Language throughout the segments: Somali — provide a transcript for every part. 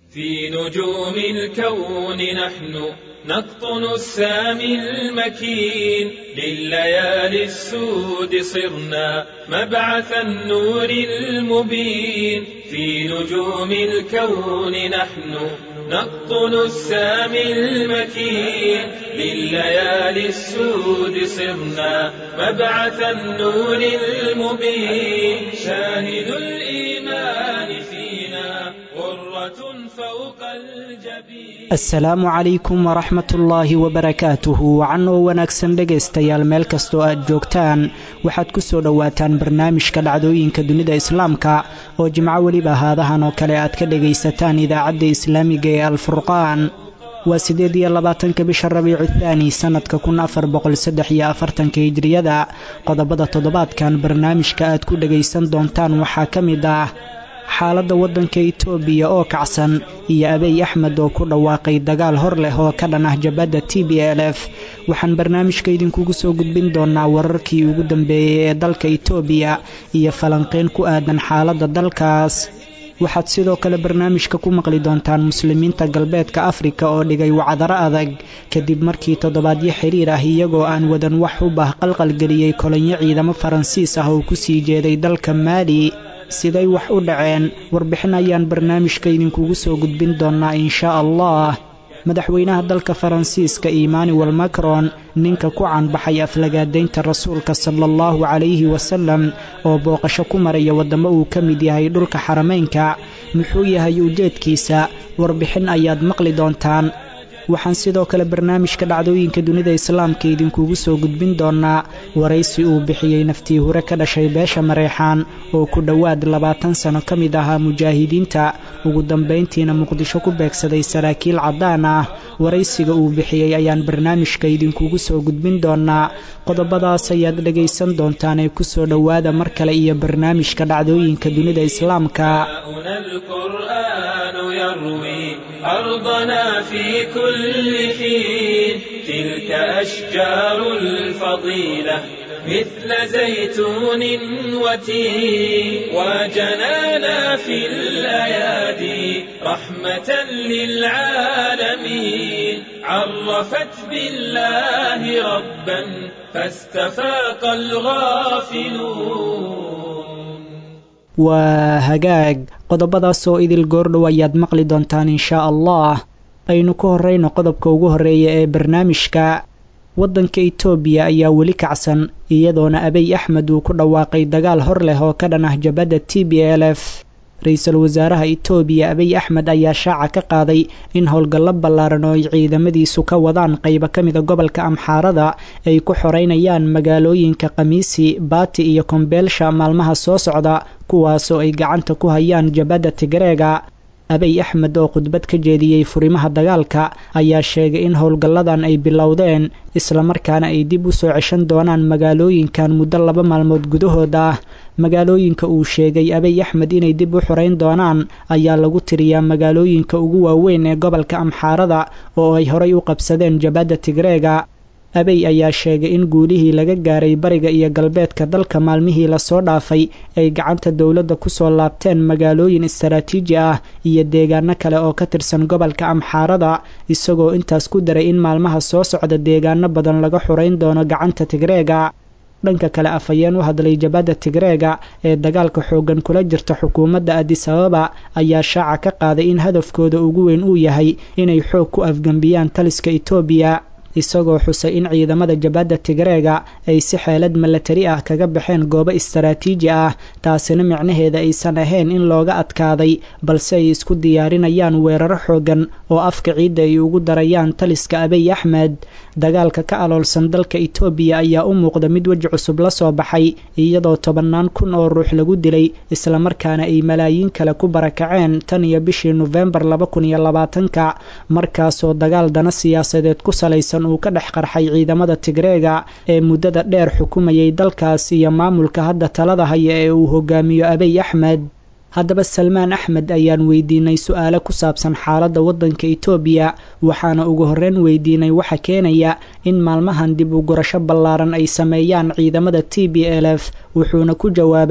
في نجوم الكون نحن نقطن السامي المكين لليالي السود صرنا مبعث النور المبين في نجوم الكون نحن نقطن السامي المكين لليالي السود صرنا مبعث النور المبين شاهد الإيمان فينا غرة فوق الجبين asalaamu calaykum waraxmat ullaahi wabarakaatuhu wacan oo wanaagsan dhegaystayaal meel kastoo aad joogtaan waxaad ku soo dhowaataan barnaamijka dhacdooyinka dunida islaamka oo jimco weliba haadahan oo kale aad ka dhegaysataan idaacadda islaamiga ee alfurqaan waa siddeed iyo labaatanka bisha rabiicu thaani sannadka kun afar boqol saddex iyo afartanka hijriyada qodobada toddobaadkan barnaamijka aad ku dhegaysan doontaan waxaa ka mid ah xaaladda waddanka itoobiya oo kacsan iyo abiy axmed oo ku dhawaaqay dagaal hor leh oo ka dhan ah jabadda t b l f waxaan barnaamijka idinkugu soo gudbin doonaa wararkii ugu dambeeyey ee dalka itoobiya iyo falanqeyn ku aadan xaaladda dalkaas waxaad sidoo kale barnaamijka ku maqli doontaan muslimiinta galbeedka afrika oo dhigay wacdaro adag kadib markii toddobaadyo xiriir ah iyagoo aan wadan wax u bah qalqalgeliyey kolonyo ciidamo faransiis ah oo ku sii jeeday dalka maali siday wax u dhaceen warbixin ayaan barnaamijka idinkugu soo gudbin doonaa inshaa allah madaxweynaha dalka faransiiska emmanuel macron ninka ku caanbaxay aflagaadaynta rasuulka sala allahu calayhi wasalam oo booqasho ku maraya waddamo uu ka mid yahay dhulka xarameynka muxuu yahay ujeedkiisa warbixin ayaad maqli doontaan waxaan sidoo kale barnaamijka dhacdooyinka dunida islaamka idinkugu soo gudbin doonaa waraysi uu bixiyey naftii hure ka dhashay beesha mareexaan oo ku dhowaad labaatan sano ka mid ahaa mujaahidiinta ugu dambayntiina muqdisho ku beegsaday saraakiil caddaan ah waraysiga uu bixiyey ayaan barnaamijka idinkugu soo gudbin doonaa qodobadaas ayaad dhegaysan doontaan ee ku soo dhowaada mar kale iyo barnaamijka dhacdooyinka dunida islaamka أرضنا في كل حين تلك أشجار الفضيلة مثل زيتون وتين وجنانا في الأيادي رحمة للعالمين عرفت بالله ربا فاستفاق الغافلون waa hagaag qodobadaas oo idil goordhow ayaad maqli doontaan inshaa allah aynu ku horrayno qodobka ugu horreeya ee barnaamijka waddanka itoobiya ayaa weli kacsan iyadoona abiy axmed uu ku dhawaaqay dagaal hor leh oo ka dhan ah jabadda t b l f ra-iisul wasaaraha itoobiya abiy axmed ayaa shaaca ka qaaday in howlgallo ballaaran oo ay ciidamadiisu ka wadaan qaybo ka mida gobolka amxaarada ay ku xoreynayaan magaalooyinka khamiisi baati iyo kombeelsha maalmaha soo socda kuwaasoo ay gacanta ku hayaan jabadda tigreega abiy axmed oo khudbad ka jeediyey furimaha dagaalka ayaa sheegay in howlgalladan ay bilowdeen islamarkaana ay dib u soo ceshan doonaan magaalooyinkan muddo laba maalmood gudahood ah magaalooyinka uu sheegay abiy axmed inay dib u xoreyn doonaan ayaa lagu tiriyaa magaalooyinka ugu waaweyn ee gobolka amxaarada oo ay horay u qabsadeen jabadda tigreega abiy ayaa sheegay in guulihii laga gaaray bariga iyo galbeedka dalka maalmihii lasoo dhaafay ay gacanta dowladda kusoo laabteen magaalooyin istaraatiiji ah iyo deegaano kale oo ka tirsan gobolka amxaarada isagoo intaas ku daray in maalmaha soo socda deegaano badan laga xoreyn doono gacanta tigreega dhanka kale afhayeen u hadlay jabadda tigreega ee dagaalka xooggan kula jirta xukuumadda adis ababa ayaa shaaca ka qaaday in hadafkooda ugu weyn uu yahay inay xoog ku afgembiyaan taliska itoobiya isagoo xusay in ciidamada jabadda tigreega ay si xeelad milatari ah kaga baxeen goobo istaraatiiji ah taasina micnaheeda aysan ahayn in looga adkaaday balse ay isku diyaarinayaan weeraro xooggan oo afka ciidda ay ugu darayaan taliska abiy axmed dagaalka ka aloolsan dalka itoobiya ayaa u muuqda mid weji cusub la soo baxay iyadoo tobannaan kun oo ruux lagu dilay islamarkaana ay malaayiin kale ku barakaceen tan iyo bishii nofembar laba kun iyo labaatanka markaasoo dagaal dana siyaasadeed ku salaysan uu ka dhex qarxay ciidamada tigreega ee muddada dheer xukumayay dalkaas iyo maamulka hadda talada haya ee uu hogaamiyo abiy axmed haddaba salmaan axmed ayaan weydiinay su-aalo ku saabsan xaaladda waddanka itoobiya waxaana ugu horreyn weydiinay waxa keenaya in maalmahan dib u gurasho ballaaran ay sameeyaan ciidamada t b l f wuxuuna ku jawaabay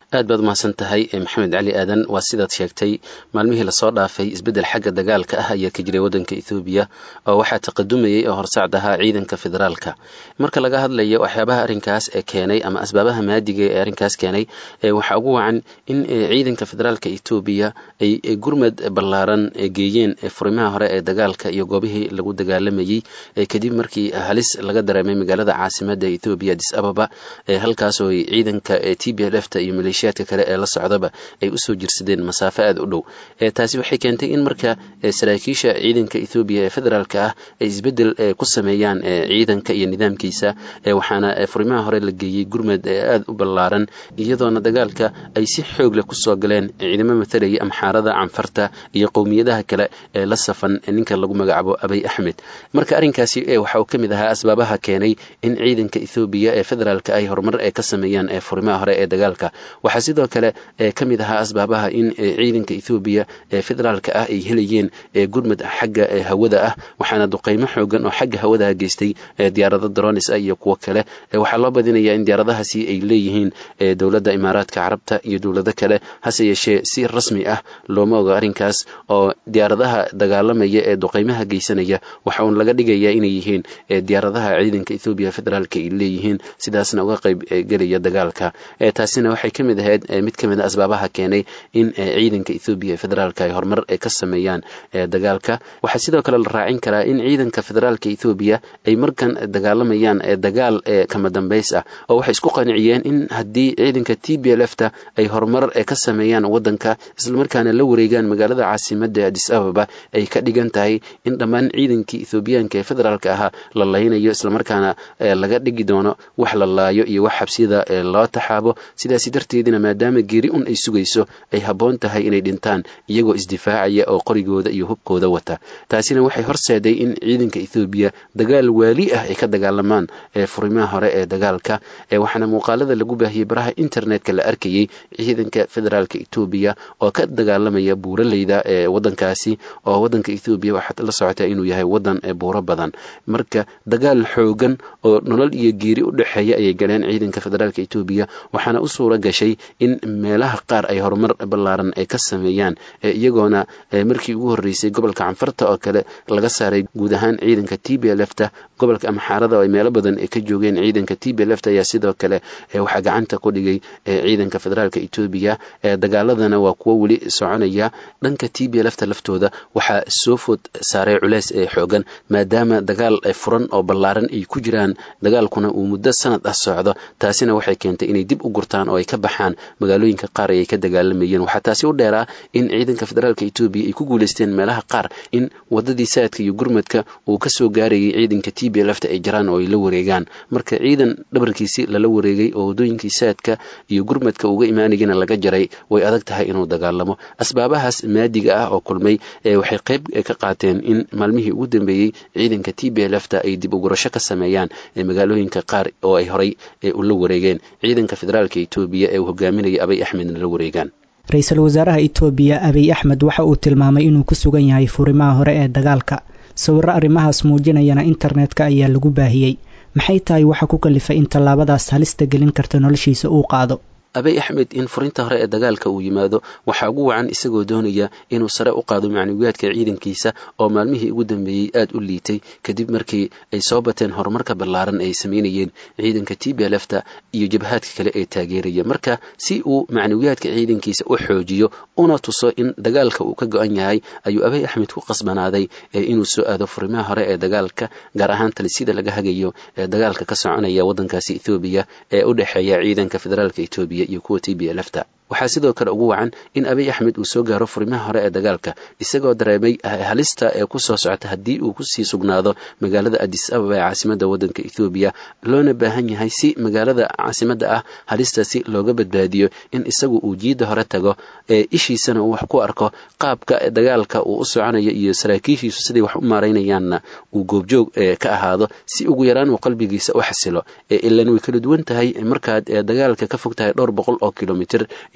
aad baad umahadsan tahay maxamed cali aadan waa sidaad sheegtay maalmihii lasoo dhaafay isbeddel xagga dagaalka ah ayaa ka jiray waddanka ethoobiya oo waxaa taqadumayay oo horsacd ahaa ciidanka federaalka marka laga hadlayo waxyaabaha arrinkaas ee keenay ama asbaabaha maadiga ee arrinkaas keenay waxaa ugu wacan in ciidanka federaalka etoobiya ay gurmad ballaaran geeyeen furimaha hore ee dagaalka iyo goobihii lagu dagaalamayey kadib markii halis laga dareemay magaalada caasimada ethoobiya adis ababa halkaasoo ciidanka t b l fta iyo maleeshiyaadka kale ee la socdaba ay usoo jirsadeen masaafo aada u dhow taasi waxay keentay in marka saraakiisha ciidanka ethoobiya ee federaalka ah ay isbeddel ku sameeyaan ciidanka iyo nidaamkiisa waxaana furimaha hore la geeyey gurmad aada u ballaaran iyadoona dagaalka ay si xoog leh kusoo galeen ciidamo matalaya amxaarada canfarta iyo qowmiyadaha kale ee la safan ninka lagu magacaabo abay axmed marka arrinkaasi waxa uu ka mid ahaa asbaabaha keenay in ciidanka ethoobiya ee federaalka ay horumar ka sameeyaan furimaha hore ee dagaalka waxaa sidoo kale ka mid ahaa asbaabaha in ciidanka ethoobiya ee federaalka ah ay helayeen gurmad xagga hawada ah waxaana duqeymo xoogan oo xagga hawadaha geystay diyaarado dronis ah iyo kuwo kale waxaa loo badinayaa in diyaaradahaasi ay leeyihiin dowladda imaaraadka carabta iyo dowlado kale hase yeeshee si rasmi ah looma ogo arrinkaas oo diyaaradaha dagaalamaya ee duqeymaha geysanaya waxa uun laga dhigayaa inay yihiin diyaaradaha ciidanka ethoobiya federaalka ay leeyihiin sidaasna uga qayb gelaya dagaalka taasina waxay ka mid ahayd mid ka mid a asbaabaha keenay in ciidanka ethoobiya ee federaalka ay horumar ka sameeyaan dagaalka waxaa sidoo kale la raacin karaa in ciidanka federaalka ethoobiya ay markan dagaalamayaan dagaal kama dambays ah oo waxay isku qaniciyeen in haddii ciidanka t b l fta ay horumar ka sameeyaan waddanka islamarkaana la wareegaan magaalada caasimada adis ababa ay ka dhigan tahay in dhammaan ciidankii ethoobiyaanka ee federaalka ahaa la laynayo islamarkaana laga dhigi doono wax la laayo iyo wax xabsiyada loo taxaabo sidaasi darteedina maadaama geeri un ay sugayso ay habboon tahay inay dhintaan iyagoo isdifaacaya oo qorigooda iyo hubkooda wata taasina waxay horseeday in ciidanka ethoobiya dagaal waali ah ay ka dagaalamaan furimaha hore ee dagaalka waxaana muuqaalada lagu baahiyey baraha internetka la arkayey ciidanka federaalka etoobiya oo ka dagaalamaya buuraleyda ee wadankaasi oo wadanka ethoobiya waxaad la socotaa inuu yahay wadan buuro badan marka dagaal xoogan oo nolol iyo geeri u dhexeeya ayay galeen ciidanka federaalka etoobiya waxaana u suura gashay in meelaha qaar ay horumar ballaaran ay ka sameeyaan iyagoona markii ugu horreysay gobolka canfarta oo kale laga saaray guud ahaan ciidanka t b lfta gobolka amxaarada oo ay meelo badan ka joogeen ciidanka t b lfta ayaa sidoo kale waxaa gacanta ku dhigay ciidanka federaalka etoobiya dagaaladana waa kuwo weli soconaya dhanka t b lfta laftooda waxaa soo food saaray culeys ee xoogan maadaama dagaal furan oo ballaaran ay ku jiraan dagaalkuna uu muddo sanad ah socdo taasina waxay keentay inay dib u gurtaan oo ay ka baxaan magaalooyinka qaar ayay ka dagaalamayeen waxaa taasi u dheeraa in ciidanka federaalka etoobiya ay ku guulaysteen meelaha qaar in wadadii saadka iyo gurmadka uu kasoo gaarayay ciidanka t b lfta ay jiraan oo ay la wareegaan marka ciidan dhabarkiisi lala wareegay oo wadooyinkii saadka iyo gurmadka uga imaanayana laga jaray way adag tahay inuu dagaalamo asbaabahaas maadiga ah oo kulmay waxay qayb ka qaateen in maalmihii ugu dambeeyey ciidanka t b lfta ay dib ugurasho ka sameeyaan magaalooyinka qaar oo ay horay ula wareegeen ciidanka federaalka etoobiya ee uu hogaaminaya abay axmedna la wareegaan ra-iisul wasaaraha etoobiya abiy axmed waxa uu tilmaamay inuu ku sugan yahay furimaha hore ee dagaalka sawirro arrimahaas muujinayana internetka ayaa lagu baahiyey maxay tahay waxa ku kalifay in tallaabadaas halista gelin karta noloshiisa uu qaado abay axmed in furinta hore ee dagaalka uu yimaado waxaa ugu wacan isagoo doonaya inuu sare u qaado macnawiyaadka ciidankiisa oo maalmihii ugu dambeeyey aada u liitay kadib markii ay soo bateen horumarka ballaaran ay samaynayeen ciidanka t b lfta iyo jabhaadka kale ee taageeraya marka si uu macnawiyaadka ciidankiisa u xoojiyo una tuso in dagaalka uu ka go-an yahay ayuu abay axmed ku qasbanaaday inuu soo aado furimaha hore ee dagaalka gaar ahaan talisida laga hagayo ee dagaalka ka soconaya waddankaasi ethoobiya ee u dhexeeya ciidanka federaalka etoobiya iyo kuwa t b lfta waxaa sidoo kale ugu wacan in abiy axmed uu soo gaaro furimaha hore ee dagaalka isagoo dareemay halista ee ku soo socota haddii uu kusii sugnaado magaalada adis ababa ee caasimada waddanka ethoobiya loona baahan yahay si magaalada caasimada ah halistaasi looga badbaadiyo in isagu uu jiidda hore tago ee ishiisana uu wax ku arko qaabka dagaalka uu u soconayo iyo saraakiishiisu siday wax u maaraynayaanna uu goobjoog ka ahaado si ugu yaraan uu qalbigiisa u xasilo ilan way kala duwan tahay markaad dagaalka ka fog tahay dhowr boqol oo kilomitr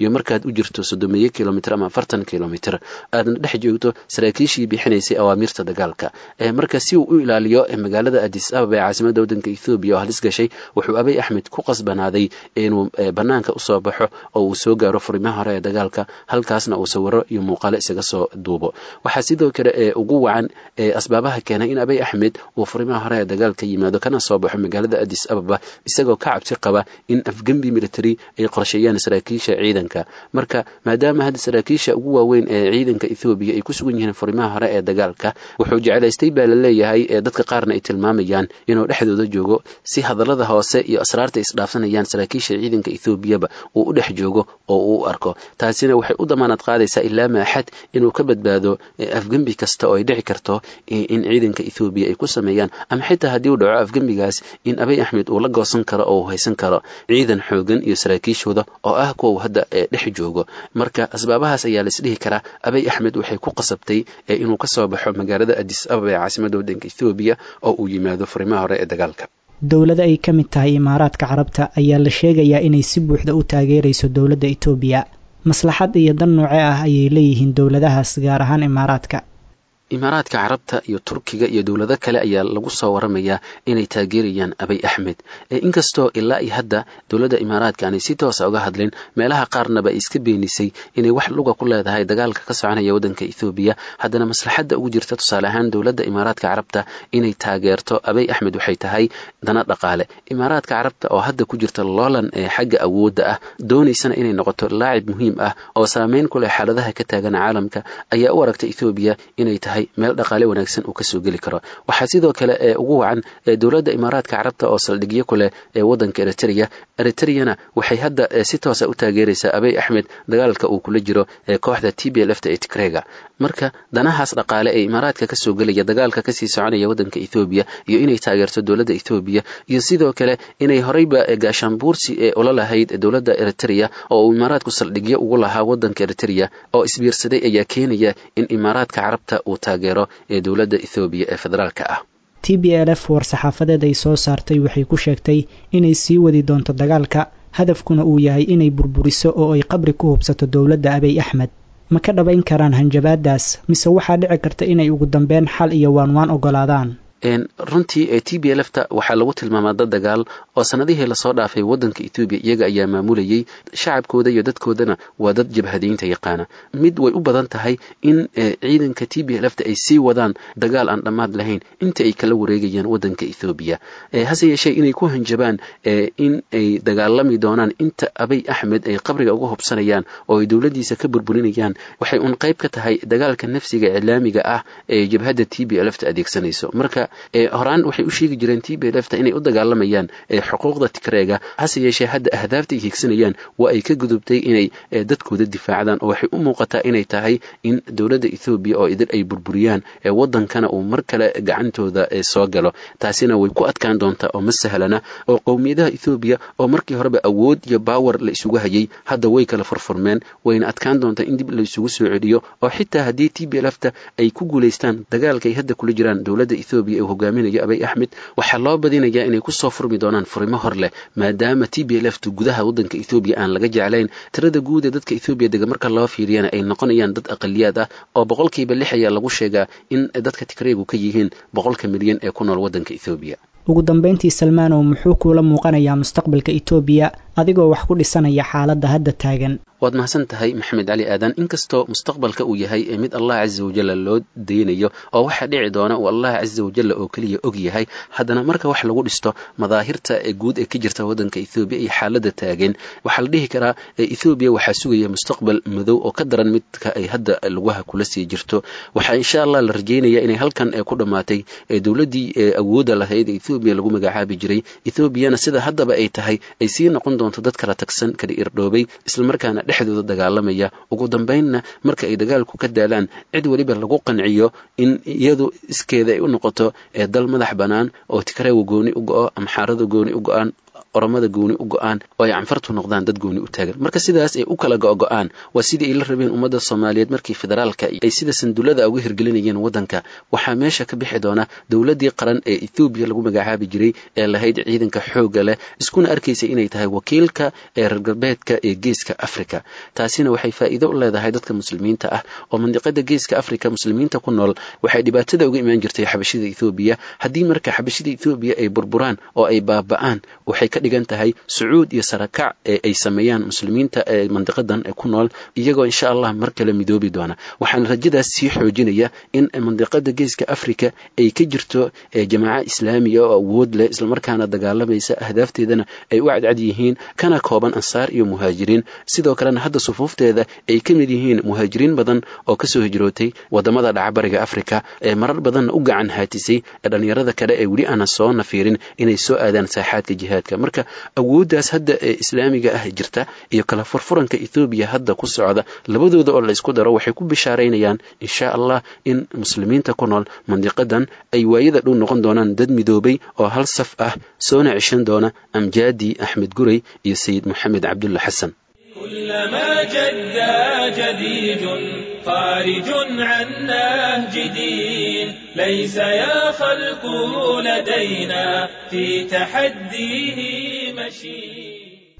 iyo markaad u jirto soddomeeyo kilomitr ama afartan kilomitr aadna dhex joogto saraakiishii bixinaysay awaamiirta dagaalka marka si uu u ilaaliyo magaalada adis ababa ee caasimada waddanka ethoobiya oo halis gashay wuxuu abay axmed ku qasbanaaday inuu bannaanka usoo baxo oo uu soo gaaro furimaha hore ee dagaalka halkaasna uu sawiro iyo muuqaalo isaga soo duubo waxaa sidoo kale ugu wacan asbaabaha keenay in abay axmed uu furimaha hore ee dagaalka yimaado kana soo baxo magaalada adis ababa isagoo ka cabsi qaba in afgembi military ay qorsheeyaan saraakiisha ciidanka marka maadaama hadda saraakiisha ugu waaweyn ee ciidanka ethoobiya ay ku sugan yihiin furimaha hore ee dagaalka wuxuu jeclaystay baa la leeyahay ee dadka qaarna ay tilmaamayaan inuu dhexdooda joogo si hadallada hoose iyo asraarta isdhaafsanayaan saraakiisha ciidanka ethoobiyaba uu u dhex joogo oo uu u arko taasina waxay u damaanad qaadaysaa ilaa maaxad inuu ka badbaado afgembi kasta oo ay dhici karto in ciidanka ethoobiya ay ku sameeyaan ama xitaa haddii uu dhaco afgembigaas in abay axmed uu la goosan karo oo uu haysan karo ciidan xoogan iyo saraakiishooda oo ah kuwa uu hadda dhex joogo marka asbaabahaas ayaa laisdhihi karaa abay axmed waxay ku qasabtay inuu ka soo baxo magaalada adis ababa ee caasimada waddanka ethoobiya oo uu yimaado furimaha hore ee dagaalka dowlada ay ka mid tahay imaaraadka carabta ayaa la sheegayaa inay si buuxda u taageerayso dowladda etoobiya maslaxad iyo dan nooce ah ayay leeyihiin dowladahaas gaar ahaan imaaraadka imaaraadka carabta iyo turkiga iyo dowlado kale ayaa lagu soo waramayaa inay taageerayaan abay axmed inkastoo ilaa iyo hadda dowladda imaaraadka aanay si toosa uga hadlin meelaha qaarnaba ay iska beenisay inay wax luga ku leedahay dagaalka ka soconaya waddanka ethoobiya haddana maslaxadda ugu jirta tusaale ahaan dowladda imaaraadka carabta inay taageerto abay axmed waxay tahay dana dhaqaale imaaraadka carabta oo hadda ku jirta loolan ee xagga awoodda ah doonaysana inay noqoto laacib muhiim ah oo saameyn ku leh xaaladaha ka taagan caalamka ayaa u aragta ethoobiya inay tahay meel dhaqaale wanaagsan uu kasoo geli karo waxaa sidoo kale ee ugu wacan dowladda imaaraadka carabta oo saldhigyo ku leh ee waddanka eritrea eritreyana waxay hadda si toosa u taageeraysaa abay axmed dagaalka uu kula jiro ee kooxda t b lfta ee tigrega marka danahaas dhaqaale ee imaaraadka kasoo gelaya dagaalka kasii soconaya waddanka ethoobiya iyo inay taageerto dowladda ethoobiya iyo sidoo kale inay horeyba gaashaanbuursi ee ula lahayd dowladda eritrea oo uu imaaraadku saldhigyo ugu lahaa waddanka eritrea oo isbiirsaday ayaa keenaya in imaaraadka carabta uu taageero ee dowladda ethoobiya ee federaalka ah t b l f war-saxaafadeed ay soo saartay waxay ku sheegtay inay sii wadi doonto dagaalka hadafkuna uu yahay inay burburiso oo ay qabri ku hubsato dowladda abiy axmed ma ka dhabayn karaan hanjabaadaas mise waxaa dhici karta inay ugu dambeyn xal iyo waanwaan ogolaadaan runtii ee t b lfta waxaa lagu tilmaamaa dad dagaal oo sanadihii lasoo dhaafay waddanka etoobiya iyaga ayaa maamulayay shacabkooda iyo dadkoodana waa dad jabhadaynta yaqaana mid way u badan tahay in ciidanka t b lfta ay sii wadaan dagaal aan dhammaad lahayn inta ay kala wareegayaan waddanka ethoobiya hase yeeshee inay ku hanjabaan in ay dagaalami doonaan inta abay axmed ay qabriga uga hubsanayaan oo ay dowladdiisa ka burburinayaan waxay un qayb ka tahay dagaalka nafsiga iclaamiga ah ee jabhadda t b lfta adeegsanayso marka horaan waxay u sheegi jireen t b lfta inay u dagaalamayaan xuquuqda tigreega hase yeeshee hadda ahdaafta ay hiigsanayaan waa ay ka gudubtay inay dadkooda difaacdaan oo waxay u muuqataa inay tahay in dowladda ethoobiya oo idin ay burburiyaan waddankana uu mar kale gacantooda soo galo taasina way ku adkaan doontaa oo ma sahlana oo qowmiyadaha ethoobiya oo markii horeba awood iyo baawer la isugu hayay hadda way kala furfurmeen wayna adkaan doontaa in dib la isugu soo celiyo oo xitaa haddii t b lfta ay ku guulaystaan dagaalka ay hadda kula jiraan dowladda ethoobiya uu hogaaminayo abay axmed waxaa loo badinayaa inay kusoo furmi doonaan furimo hor leh maadaama t b lftu gudaha waddanka ethoobiya aan laga jeclayn tirada guud ee dadka ethoobiya dega marka loo fiiriyana ay noqonayaan dad aqaliyaad ah oo boqolkiiba lix ayaa lagu sheegaa in dadka tigreegu ka yihiin boqolka milyan ee ku nool waddanka ethoobiya ugu dambeyntii salmaanow muxuu kuula muuqanayaa mustaqbalka etoobiya adigoo wax ku dhisanaya xaaladda hadda taagan waad mahadsan tahay maxamed cali aadan inkastoo mustaqbalka uu yahay mid allah casa wajalla loo daynayo oo waxa dhici doona uu allah casa wajalla oo keliya og yahay haddana marka wax lagu dhisto madaahirta guud ee ka jirta waddanka ethoobiya iyo xaaladda taagan waxaa la dhihi karaa ethoobiya waxaa sugaya mustaqbal madow oo ka daran midka ay hadda lugaha kula sii jirto waxaa insha allah la rajeynaya inay halkan ku dhammaatay dowladdii awoodda lahayd ethoobiya lagu magacaabi jiray ethoobiyana sida haddaba ay tahay ay sii noqon doonto dad kala tagsan kala irdhoobay islamarkaana dhexdooda dagaalamaya ugu dambaynna marka ay dagaalku ka daalaan cid weliba lagu qanciyo in iyadu iskeeda ay u noqoto dal madax bannaan oo tigreewa gooni u go-o ama xaarada gooni u go-aan oromada gooni u go-aan oo ay canfartu noqdaan dad gooni u taagan marka sidaas ay u kala go-go-aan waa sidii ay la rabeen ummadda soomaaliyeed markii federaalka ay sida sandullada uga hirgelinayeen waddanka waxaa meesha ka bixi doona dowladdii qaran ee ethoobiya lagu magacaabi jiray ee lahayd ciidanka xoogga leh iskuna arkaysa inay tahay wakiilka ee reer galbeedka ee geeska africa taasina waxay faa'iido u leedahay dadka muslimiinta ah oo mandiqada geeska africa muslimiinta ku nool waxay dhibaatada uga imaan jirtay xabashida ethoobiya haddii marka xabashida ethoobiya ay burburaan oo ay baaba'aan waxay ka dhigan tahay sucuud iyo sarakac ee ay sameeyaan muslimiinta ee mandiqadan ee ku nool iyagoo insha allah mar kale midoobi doona waxaana rajadaas sii xoojinaya in mandiqada geeska africa ay ka jirto jamaaca islaamiga oo awood leh islamarkaana dagaalamaysa ahdaafteedana ay u cadcad yihiin kana kooban ansaar iyo muhaajiriin sidoo kalena hadda sufuufteeda ay ka mid yihiin muhaajiriin badan oo kasoo hijrootay wadamada dhacbariga africa ee marar badanna u gacan haatisay ee dhallinyarada kale ee weli aana soo nafiirin inay soo aadaan saaxaadka jihaadka marka awooddaas hadda ee islaamiga ah jirta iyo kala furfuranka ethoobiya hadda ku socda labadooda oo la isku daro waxay ku bishaaraynayaan insha allah in muslimiinta ku nool mandiqadan ay waayada dhow noqon doonaan dad midoobay oo hal saf ah soona ceshan doona amjaadi axmed gurey iyo sayid moxamed cabdulla xasan كلما جدا جديد خارج عن نهج دين ليس يا خلق لدينا في تحديه مشي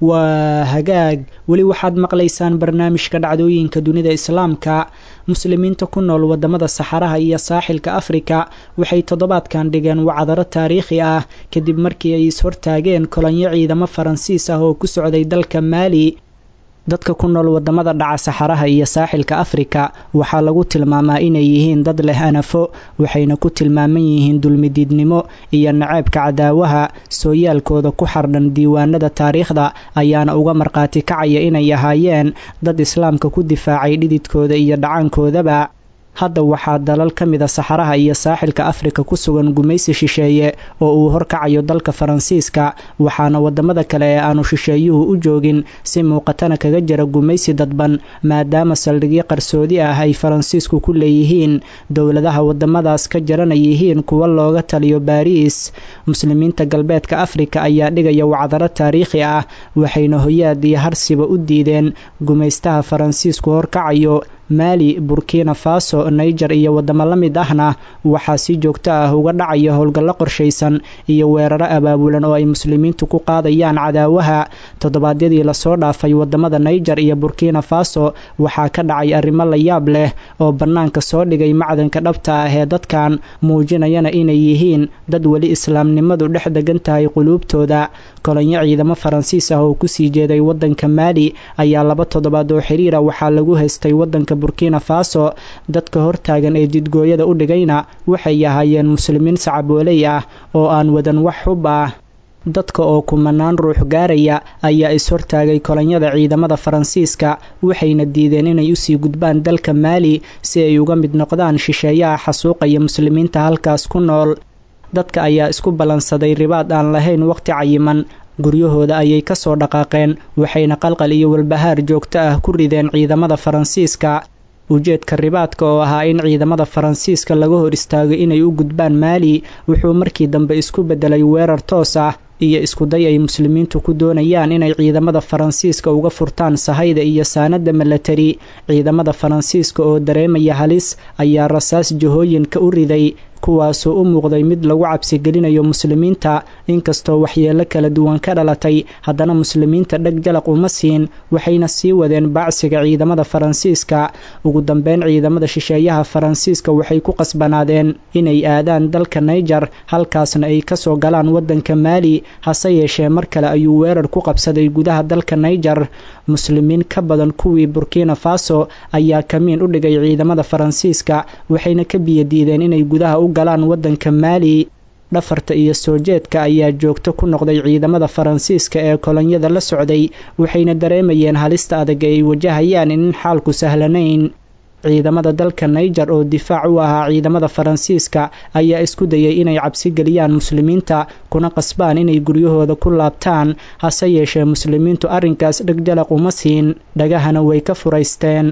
waa hagaag weli waxaad maqlaysaan barnaamijka dhacdooyinka dunida islaamka muslimiinta ku nool wadamada saxaraha iyo saaxilka afrika waxay toddobaadkan dhigeen wacdaro taariikhi ah kadib markii ay is-hortaageen kolonyo ciidamo faransiis ah oo ku socday dalka maali dadka ku nool wadamada dhaca saxaraha iyo saaxilka afrika waxaa lagu tilmaamaa inay yihiin dad leh anafo waxayna ku tilmaaman yihiin dulmidiidnimo iyo naceebka cadaawaha sooyaalkooda ku xardhan diiwaanada taariikhda ayaana uga markhaati kacaya inay ahaayeen dad islaamka ku difaacay dhididkooda iyo dhacaankoodaba hadda waxaa dalal ka mida saxaraha iyo saaxilka afrika ku sugan gumaysi shisheeye oo uu horkacayo dalka faransiiska waxaana wadamada kale ee aanu shisheeyuhu u joogin si muuqatana kaga jira gumaysi dadban maadaama saldhigyo qarsoodi ah ay faransiisku ku leeyihiin dowladaha wadamadaas ka jarana yihiin kuwa looga taliyo baariis muslimiinta galbeedka afrika ayaa dhigaya wacdaro taariikhi ah waxayna hoyaad iyo harsiba u diideen gumaystaha faransiisku horkacayo maali burkina faso niger iyo wadamo la mid ahna waxaa si joogto ah uga dhacaya howlgallo qorshaysan iyo weeraro abaabulan oo ay muslimiintu ku qaadayaan cadaawaha toddobaadyadii lasoo dhaafay wadamada niger iyo burkina faso waxaa ka dhacay arrimo la yaab leh oo bannaanka soo dhigay macdanka dhabta ah ee dadkan muujinayana inay yihiin dad weli islaamnimadu dhex degan tahay quluubtooda kolonyo ciidamo faransiis ah oo kusii jeeday wadanka maali ayaa laba toddobaad oo xiriira waxaa lagu haystay wadanka burkina faso dadka hortaagan ee jidgooyada u dhigayna waxay ahaayeen muslimiin sacabooley ah oo aan wadan wax xub ah dadka oo kumanaan ruux gaaraya ayaa is-hortaagay kolonyada ciidamada faransiiska waxayna diideen inay usii gudbaan dalka maali si ay uga mid noqdaan shisheeyaha xasuuqaya muslimiinta halkaas ku nool dadka ayaa isku ballansaday ribaad aan lahayn waqti cayiman guryahooda ayay ka soo dhaqaaqeen waxayna qalqal iyo walbahaar joogto ah ku rideen ciidamada faransiiska ujeedka ribaadka oo ahaa in ciidamada faransiiska laga hor istaago inay u gudbaan maali wuxuu markii dambe isku beddelay weerar toos ah iyo iskuday ay muslimiintu ku doonayaan inay ciidamada faransiiska uga furtaan sahayda iyo saanada milatari ciidamada faransiiska oo dareemaya halis ayaa rasaas jahooyinka u riday kuwaasoo u muuqday mid lagu cabsigelinayo muslimiinta inkastoo waxyeelo kala duwan ka dhalatay haddana muslimiinta dheg jalaq uma siin waxayna sii wadeen baacsiga ciidamada faransiiska ugu dambeyn ciidamada shisheeyaha faransiiska waxay ku qasbanaadeen inay aadaan dalka naiger halkaasna ay kasoo galaan wadanka maali hase yeeshee mar kale ayuu weerar ku qabsaday gudaha dalka naiger muslimiin ka badan kuwii burkina faso ayaa kamiin u dhigay ciidamada faransiiska waxayna ka biyadiideen inay gudaha u galaan wadanka maali dhafarta iyo soo jeedka ayaa joogto ku noqday ciidamada faransiiska ee kolonyada la socday waxayna dareemayeen halista adag ee ay wajahayaan in xaalku sahlanayn ciidamada dalka naiger oo difaac u ahaa ciidamada faransiiska ayaa isku dayay inay cabsi geliyaan muslimiinta kuna qasbaan inay guryahooda ku laabtaan hase yeeshee muslimiintu arrinkaas dhegjalaq uma siin dhagahana way ka furaysteen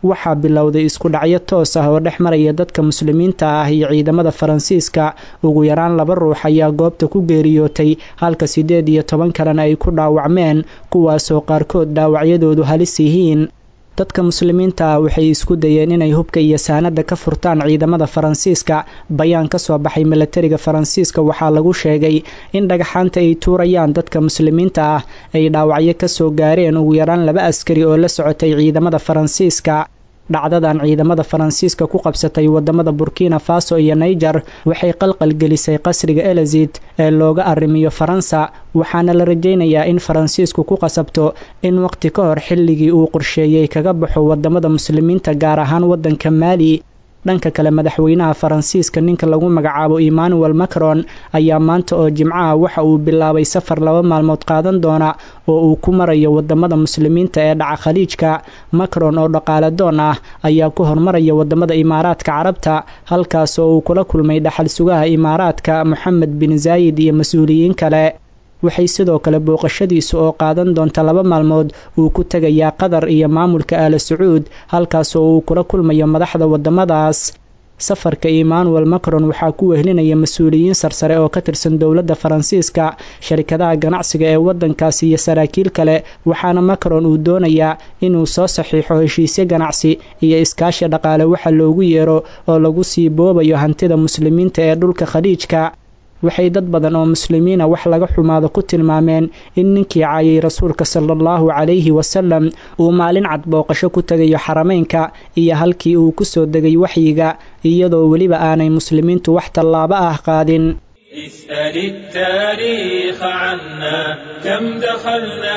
waxaa bilowday isku dhacyo toos ah oo dhex maraya dadka muslimiinta ah iyo ciidamada faransiiska ugu yaraan laba ruux ayaa goobta ku geeriyootay halka siddeed iyo toban kalena ay ku dhaawacmeen kuwaasoo qaarkood dhaawacyadoodu halis yihiin dadka muslimiinta ah waxay isku dayeen inay hubka iyo saanada ka furtaan ciidamada faransiiska bayaan ka soo baxay milatariga faransiiska waxaa lagu sheegay in dhagaxaanta ay tuurayaan dadka muslimiinta ah ay dhaawacyo kasoo gaareen ugu yaraan laba askari oo la socotay ciidamada faransiiska dhacdadan ciidamada faransiiska ku qabsatay wadamada burkina faso iyo niger waxay qalqal gelisay qasriga elizid ee looga arrimiyo faransa waxaana la rajaynayaa in faransiisku ku qasabto in waqti ka hor xilligii uu qorsheeyey kaga baxo wadamada muslimiinta gaar ahaan wadanka maali dhanka kale madaxweynaha faransiiska ninka lagu magacaabo emmanuel macron ayaa maanta oo jimcaha waxa uu bilaabay safar laba maalmood qaadan doona oo uu ku marayo wadamada muslimiinta ee dhaca khaliijka macron oo dhaqaale doon ah ayaa ku hormaraya wadamada imaaraadka carabta halkaas oo uu kula kulmay dhaxal sugaha imaaraadka moxamed bin zaayid iyo mas-uuliyiin kale waxay sidoo kale booqashadiisu oo qaadan doonta laba maalmood uu ku tegayaa qatar iyo maamulka aala sacuud halkaas oo uu kula kulmayo madaxda wadamadaas safarka emmanuel macron waxaa ku wehlinaya mas-uuliyiin sarsare oo ka tirsan dowladda faransiiska sharikadaha ganacsiga ee wadankaasi iyo saraakiil kale waxaana macron uu doonayaa inuu soo saxiixo heshiisyo ganacsi iyo iskaashi dhaqaale waxa loogu yeero oo lagu sii boobayo hantida muslimiinta ee dhulka khaliijka waxay dad badan oo muslimiina wax laga xumaado ku tilmaameen in ninkii caayay rasuulka sala allahu calayhi wasalam uu maalin cad booqasho ku tegayo xarameynka iyo halkii uu ku soo degay waxyiga iyadoo weliba aanay muslimiintu wax tallaabo ah qaadin اسأل التاريخ عنا كم دخلنا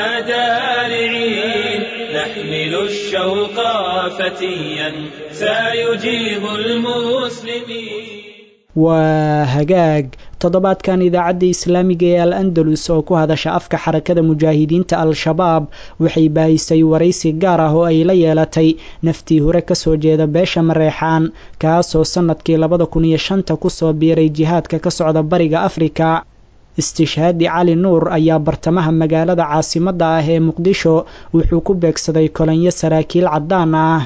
دارعين نحمل الشوق فتيا سيجيب المسلمين waa hagaag toddobaadkan idaacadda islaamiga ee al andalus oo ku hadasha afka xarakada mujaahidiinta al-shabaab waxay baahisay waraysi gaar ah oo ay la yeelatay naftii hore kasoo jeeda beesha mareexaan kaasoo sannadkii labada kun iyo shanta kusoo biiray jihaadka ka socda bariga afrika istishhaadi cali nuur ayaa bartamaha magaalada caasimadda ah ee muqdisho wuxuu ku beegsaday kolonyo saraakiil caddaan ah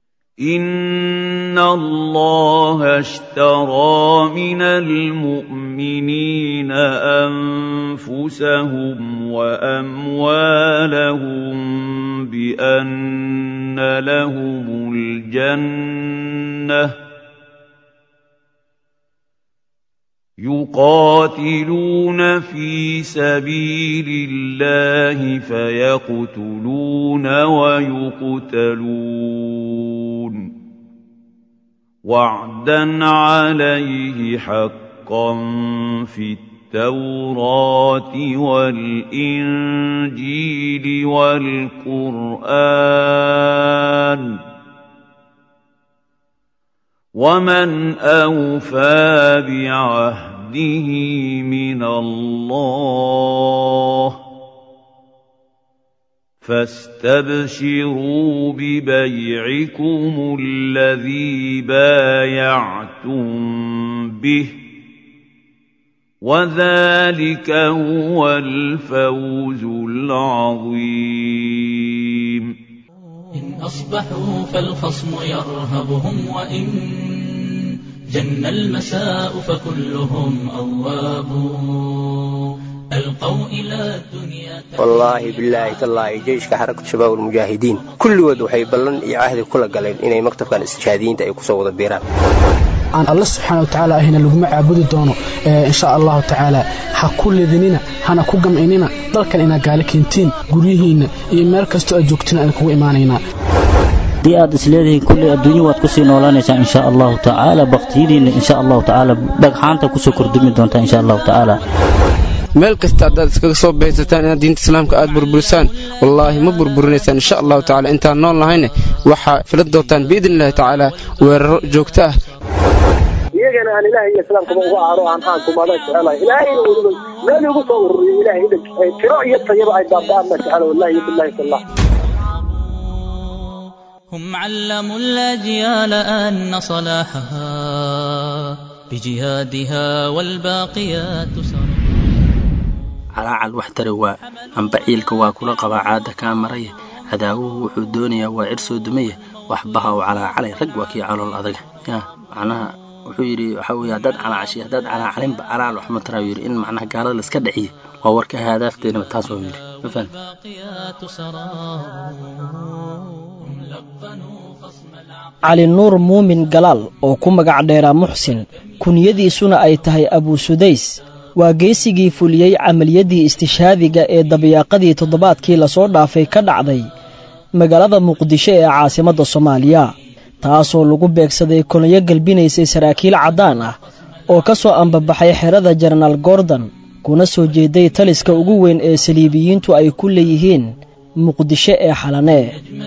إن الله اشترى من المؤمنين أنفسهم وأموالهم بأن لهم الجنة يقاتلون في سبيل الله فيقتلون ويقتلون وعدا عليه حقا في التوراة والإنجيل والقرآن ومن أوفى بعهده من الله فاستبشروا ببيعكم الذي بايعتم به وذلك هو الفوز العظيم إن أصبحوا فالخصم يرهبهم وإن جن المساء فكلهم أواب ألقوا إلى الدنيا wallaahi bilaahi tallaahi jeyshka xarakatu shabaab almujaahidiin kulligood waxay ballan iyo cahdi kula galeen inay maktabkan istishhaadiyiinta ay kusoo wada biiraan aan alla subxaana watacaala ahina laguma caabudi doono insha allahu tacaala ha ku lidinina hana ku gamcinina dalkan inaad gaali keentiin guryihiinna iyo meel kastoo aad joogtiin aan kugu imaanaynaa haddii aad isleedihiin kulli adduunyo waad kusii noolaanaysaa insha allahu tacaala baktiyadiinna insha allahu tacaala dhagxaanta kusoo kordhumi doontaa insha allahu tacaala meel kasta haddaad iskaga soo bahaysataan inaad diinta islaamka aad burburisaan wallaahi ma burburinaysaan insha allahu tacala intaan nool nahayne waxaa filan doontaan biidni illahi tacaala weeraro joogto ah iyagana aan ilaahay iyo islaamkaba uga aaro aan aankumada jecelahay ilaahayna weliba meel igu soo ururiyo ilahay idin tiro iyo tayaba ay baaba'aan ma jecela wallahi iyo billahi tallah هم علموا الأجيال أن صلاحها بجهادها والباقيات صلاح calaacal wax tari waa amba ciilka waa kula qabaa caada kaa maraya cadaawuhu wuxuu doonayaa waa cir soo dumaya waxbaha oo calaacalay rag waa kii calool adag ya macnaha wuxuu yidhi waxa weye haddaad calaacashi haddaad calaacalinba calaal wax ma taraa yidhi in macnaha gaalada la iska dhaciyo waa warka haadaafteennaba taas waa yidhi ma fahan cali nuur muumin galaal oo ku magac dheeraa muxsin kunyadiisuna ay tahay abuusudays waa geesigii fuliyey camaliyaddii istishhaadiga ee dabiyaaqadii toddobaadkii lasoo dhaafay ka dhacday magaalada muqdisho ee caasimadda soomaaliya taasoo lagu beegsaday kolonyo gelbinaysay saraakiil caddaan ah oo ka soo ambabaxay xerada jenaraal gordon kuna soo jeeday taliska ugu weyn ee saliibiyiintu ay ku leeyihiin muqdisho ee xalanee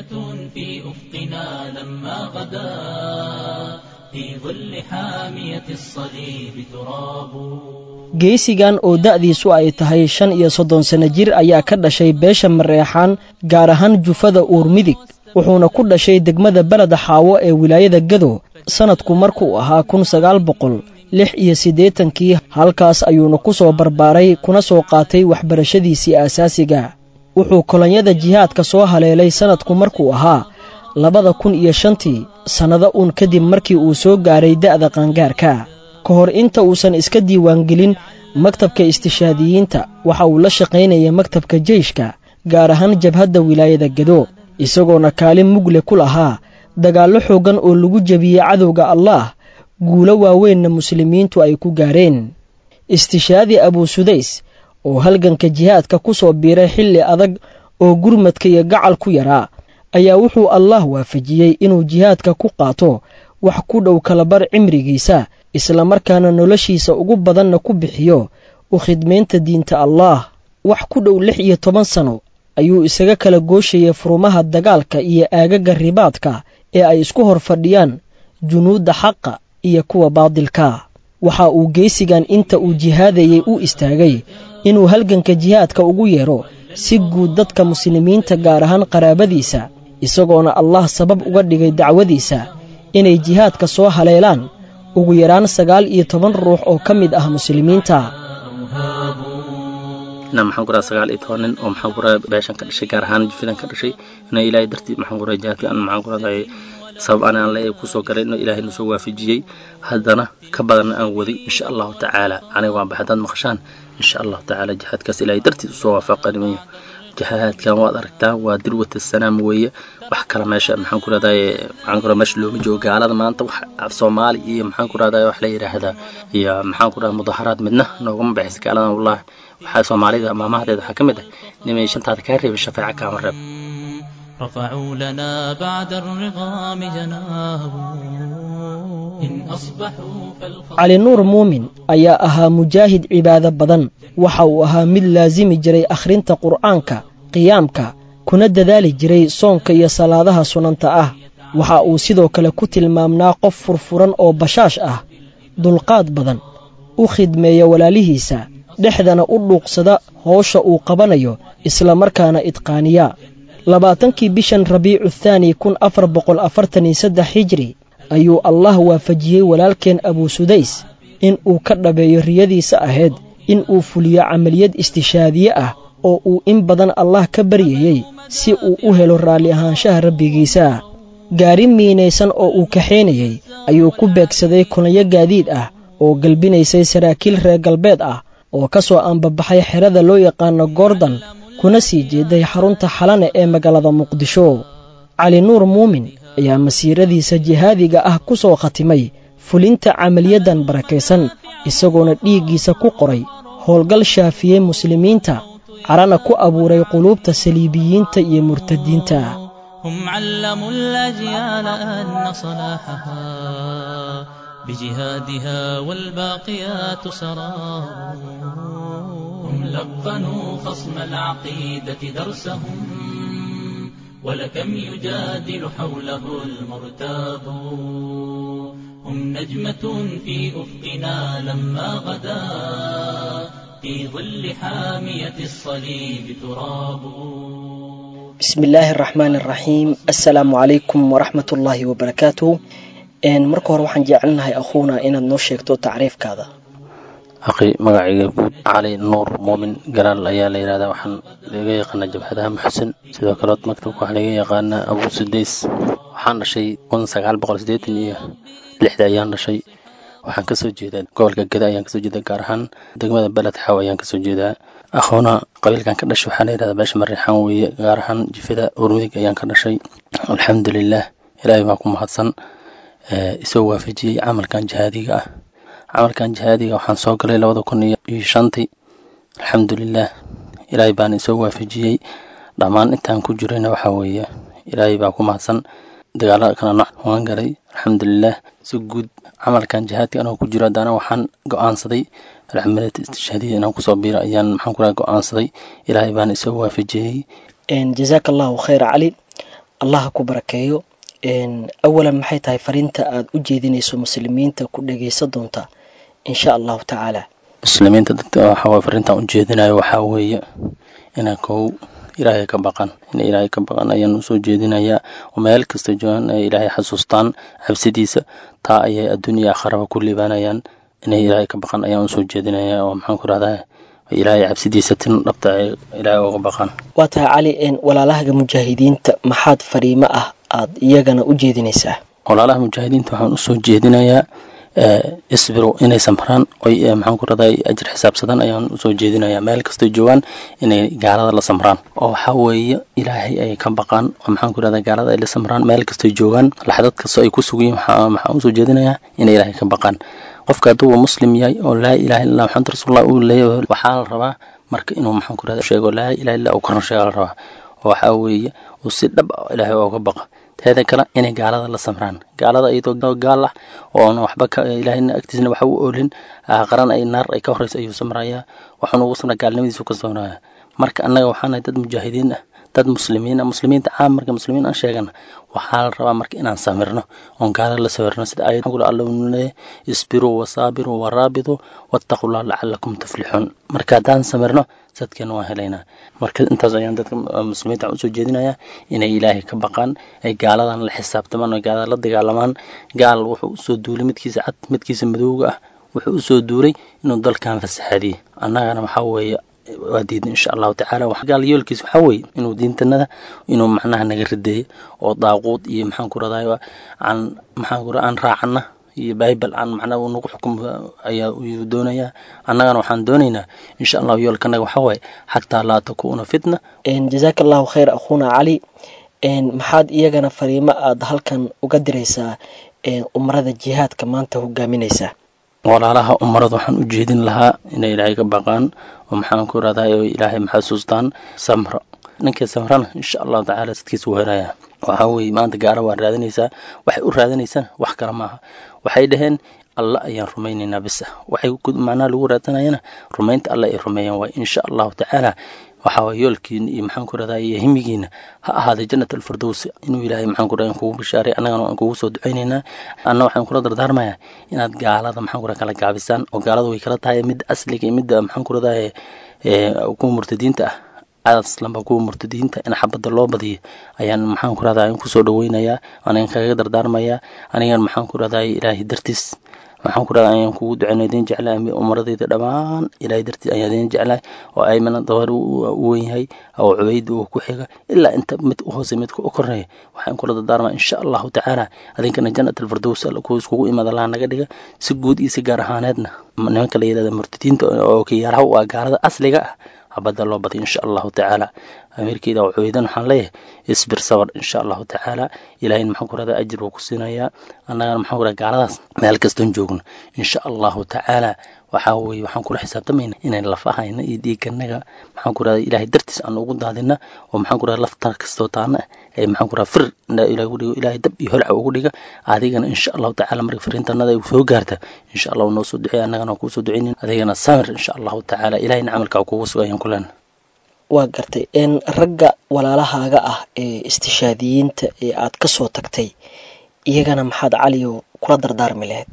geesigan oo da'diisu ay tahay shan iyo soddon sanno jir ayaa ka dhashay beesha mareexaan gaar ahaan jufada uur midig wuxuuna ku dhashay degmada beleda xaawo ee wilaayada gado sannadku markuu ahaa kun sagaal boqol lix iyo siddeetankii halkaas ayuuna ku soo barbaaray kuna soo qaatay waxbarashadiisii aasaasiga wuxuu kolonyada jihaadka soo haleelay sannadku markuu ahaa labada kun iyo shantii sannado uun kadib markii uu soo gaaray da'da qaangaarka ka hor inta uusan iska diiwaangelin maktabka istishaadiyiinta waxa uu la shaqaynayay maktabka jeyshka gaar ahaan jabhadda wilaayada gado isagoona kaalin mugle ku lahaa dagaallo xooggan oo lagu jebiyey cadowga allaah guulo waaweynna muslimiintu ay ku gaareen istishaadi abuusudays oo halganka jihaadka ku soo biiray xilli adag oo gurmadka iyo gacal ku yaraa ayaa wuxuu allaah waafajiyey inuu jihaadka ku qaato wax ku dhow kalabar cimrigiisa islamarkaana noloshiisa ugu badanna ku bixiyo u khidmaynta diinta allaah wax ku dhow lix iyo toban sano ayuu isaga kala gooshayay furumaha dagaalka iyo aagaga ribaadka ee ay isku hor fadhiyaan junuudda xaqa iyo kuwa baadilka waxa uu geesigan inta uu jihaadayey u istaagay inuu halganka jihaadka ugu yeedho si guud dadka muslimiinta gaar ahaan qaraabadiisa isagoona allah sabab uga dhigay dacwadiisa inay jihaadka soo haleelaan ugu yaraan sagaal iyo toban ruux oo ka mid ah muslimiinta inaa maxaan kuraa sagaal iyo toban nin oo maxaan kuraa beeshan ka dhashay gaar ahaan jufidan ka dhashay inaa ilaahay dartii maxaan kuraa jihaadka aan maxaan kuraa sabab aan aan le kusoo galay inuu ilaahay nusoo waafajiyey haddana ka badanna aan waday insha allahu tacaala aniga waan baxay haddaad maqashaan insha allahu tacaala jihaadkaas ilaahay dartiis usoo waafaqanimayo jihaadkan waad aragtaa waa dirwata sanaam weeye wax kale meesha maxaan ku rahdaye maxaan ku meesha looma joogo gaalada maanta wax af soomaali iyo maxaan ku rahdaye wax la yidhaahdaa iyo maxaan ku rahdaa mudaharaad midna noogama baxaysa gaaladan wallahi waxaa soomaalida maamahadeeda waxaa ka mid ah nimay shantaada kaa reebay shafeeca kaama reeb رفعوا لنا بعد الرغام جناه إن أصبحوا فالخطر cali nuur muumin ayaa ahaa mujaahid cibaado badan waxa uu ahaa mid laasimi jiray akhrinta qur'aanka qiyaamka kuna dadaali jiray soonka iyo salaadaha sunanta ah waxa uu sidoo kale ku tilmaamnaa qof furfuran oo bashaash ah dulqaad badan u khidmeeya walaalihiisa dhexdana u dhuuqsada howsha uu qabanayo islamarkaana idqaaniya labaatankii bishan rabiicu thaani kun afar boqol afartan iyo saddex hijri ayuu allah waafajiyey walaalkeen abuusudays in uu ka dhabeeyo riyadiisa ahayd in uu fuliyo camaliyad istishaadiye ah oo uu in badan allah ka baryayey si uu u helo raalli ahaanshaha rabbigiisa gaari miinaysan oo uu kaxaynayey ayuu ku beegsaday kulanyo gaadiid ah oo galbinaysay saraakiil reer galbeed ah oo ka soo ambabaxay xerada loo yaqaano gordon kuna sii jeeday xarunta xalane ee magaalada muqdisho cali nuur muumin ayaa masiiradiisa jihaadiga ah ku soo khatimay fulinta camaliyaddan barakaysan isagoona dhiiggiisa ku qoray howlgal shaafiyey muslimiinta carana ku abuuray quluubta saliibiyiinta iyo murtadiinta هم علموا الأجيال أن صلاحها بجهادها والباقيات سرار هم لقنوا خصم العقيدة درسهم ولكم يجادل حوله المرتاب هم نجمة في أفقنا لما غدا في ظل حامية الصليب تراب bismi illaahi araxmaan araxiim assalaamu calaykum waraxmat ullaahi wabarakaatu marka hore waxaan jecelnahay akhuuna inaad noo sheegto tacriifkaada aqi magacayga guud cali nuur muumin galaal ayaa la yidhahdaa waxaan laga yaqaanaa jabhadaha muxsin sidoo kaleod maktabka waxaa laga yaqaanaa abuu sudays waxaan dhashay kun sagaal boqol siddeetan iyo lixda ayaan dhashay waxaan kasoo jeedaa gobolka geda ayaan kasoo jeedaa gaar ahaan degmada beled xaw ayaan kasoo jeedaa akhoona qabiilkan ka dhashay waxaa la yidhahdaa beesha mariixaan weeye gaar ahaan jifada urmidig ayaan ka dhashay alxamdulilah ilaahay baa ku mahadsan isoo waafajiyey camalkan jihaadiga ah camalkan jihaadiga waxaan soo galay labada kun iyo shantii alxamdulilah ilaahay baana isoo waafajiyey dhammaan intaan ku jirayna waxaa weeye ilaahay baa ku mahadsan dagaalada kala nooc waan galay alxamdulilah si guud camalkan jihaadka anoo ku jiro haddana waxaan go-aansaday alxamdulillah istishhaadiya inaan kusoo biiro ayaan maxaan ku raha go-aansaday ilaahay baana isoo waafajiyey jazaaka allahu khayra cali allaha ku barakeeyo awalan maxay tahay fariinta aad u jeedinayso muslimiinta ku dhagaysan doonta insha allahu tacaala muslimiinta dadka waxaa fariintaan u jeedinayo waxaa weeye inaa kow ilaahay ka baqan inay ilaahay ka baqan ayaan usoo jeedinayaa oo meel kasta joogaan ay ilaahay xasuustaan cabsidiisa taa ayay adduunya aakharaba ku liibaanayaan inay ilaahay ka baqan ayaan usoo jeedinayaa oo maxaan ku rahdaa ilaahay cabsidiisa tin dhabta ay ilaahay uga baqan waa tahay cali walaalahaga mujaahidiinta maxaad fariimo ah aad iyagana u jeedinaysaa walaalaha mujaahidiinta waxaan usoo jeedinayaa isbiru inay samraan oy maxaan ku raday ajir xisaabsadan ayaan usoo jeedinayaa meel kastoo joogaan inay gaalada la samraan oo waxaa weeye ilaahay ay ka baqaan oo maxaan ku rahdaa gaalada ay la samraan meel kastoo joogaan laxdad kastoo ay ku sugayiin waxaan usoo jeedinayaa inay ilaahay ka baqaan qofka hadduu uu muslim yahay oo laa ilaha illa maxamed rasuulullah uu leeyahay waxaa la rabaa marka inuu maxaan ku rahda sheego laa ilaha illa uu korna sheega la rabaa oo waxaa weeye uu si dhab ah ilaahay ooga baqa teeda kale inay gaalada la samraan gaalada iyadoo gaal ah oona waxba ilaahayna agtiisna waxa u oolin qaran ay naar ay ka horeysa ayuu samrayaa waxaanu ugu samraa gaalnimadiisu ka samraya marka annaga waxaanahay dad mujaahidiin ah dad muslimiin ah muslimiinta caam marka muslimiin aan sheegana waxaa la rabaa marka inaan samirno oon gaalada la sawirno sida ayad gula alla uu leeyahay isbiruu wasaabiruu waraabituu wattaqullah lacalakum tuflixuun marka haddaan samirno sadkeena waan helaynaa marka intaas ayaan dadka muslimiinta usoo jeedinayaa inay ilaahay ka baqaan ay gaaladan la xisaabtamaan oo gaalada la dagaalamaan gaal wuxuu usoo duulay midkiisa cad midkiisa madowga ah wuxuu usoo duulay inuu dalkan fasaxaadiyey annagana waxaa weeye waa diidna insha allahu tacaala gaal yoolkiis waxaa weeye inuu diintanada inuu macnaha naga rideeyo oo daaquud iyo maxaan ku raday aan maxaan ku aan raacana iyo bible aan macnaha uu nagu xukum ayaa uu doonayaa annagana waxaan doonaynaa insha allahu yoolkanaga waxaa waaye xataa laa takuuna fitna jazaaka allahu khayr akhuuna cali maxaad iyagana fariimo aada halkan uga diraysaa umrada jihaadka maanta hogaaminaysaa walaalaha umarada waxaan u jeedin lahaa inay ilaahay ka baqaan oo maxaan ku raday oo ilaahay maxasuustaan samro ninkii samrana insha allahu tacaala sidkiisa wuu helayaa waxaa weeye maanta gaara waa raadinaysaa waxay u raadinaysaan wax kale maaha waxay dhaheen alla ayaan rumaynaynaa bisa waxay macnaha lagu raadsanayana rumaynta alla ay rumeeyaan waay insha allahu tacaala waxaa waye yoolkiina iyo maxaan ku radaa iyo himigiina ha ahaaday jannat alfirdows inuu ilaahay maxaan ku radaa kugu bishaaray annagana waan kugu soo ducaynaynaa anna waxaan kula dardaarmayaa inaad gaalada maxaan ku radaa kala gaabisaan oo gaalada way kala tahay midda asliga iyo midda maxaan ku radaa kuwa murtadiinta ah aslanba kuwa murtadiinta in xabadda loo badiyo ayaan maxaan ku radaa kusoo dhaweynayaa anigan kaga dardaarmayaa anigan maxaan ku radaa ilaahay dartiis waxaan ku radaa ayaan kugu duceyna idin jeclahay umaradayda dhammaan ilaahay dartiis ayaan idin jeclahay oo aymana dawar u weyn yahay oo cubayda uu ku xiga ilaa inta mid u hoose midka u koreeya waxaan kula dardaarmaa insha allahu tacaala adinkana jannat alfirdows kuwa iskugu imaada laha naga dhiga si guud iyo si gaar ahaaneedna nimanka la yidhahda murtadiinta oo kiyaaraha u ah gaalada asliga ah habadda loo badiy insha allahu tacaala amiirkeeda cubaydan waxaan leeyahay isbir sabar insha allahu tacaala ilaahayna maxaan ku radaa ajir buu ku siinayaa annagana maxaan ku radaa gaaladaas meel kastoon joogno insha allahu tacaala waxaa weeye waxaan kula xisaabtamayna inayn lafahayna iyo dhiiganaga maxaan ku radaa ilaahay dartiis aan ugu daadina oo maxaan ku radaa lafta kastoo taana ee maxaan ku radaa fir ilahay ugu dhigo ilaahay dab iyo holca ugu dhiga adigana insha allahu tacaala marka fariintanada ay soo gaarta insha allahu noo soo duceey annagana waan kuu soo duceynin adigana samir insha allahu tacaala ilahayna camalkaa kugu sugayaan kuleena waa gartay ragga walaalahaaga ah ee istishaadiyiinta ee aad ka soo tagtay iyagana maxaad caliyo kula dardaarmi lahayd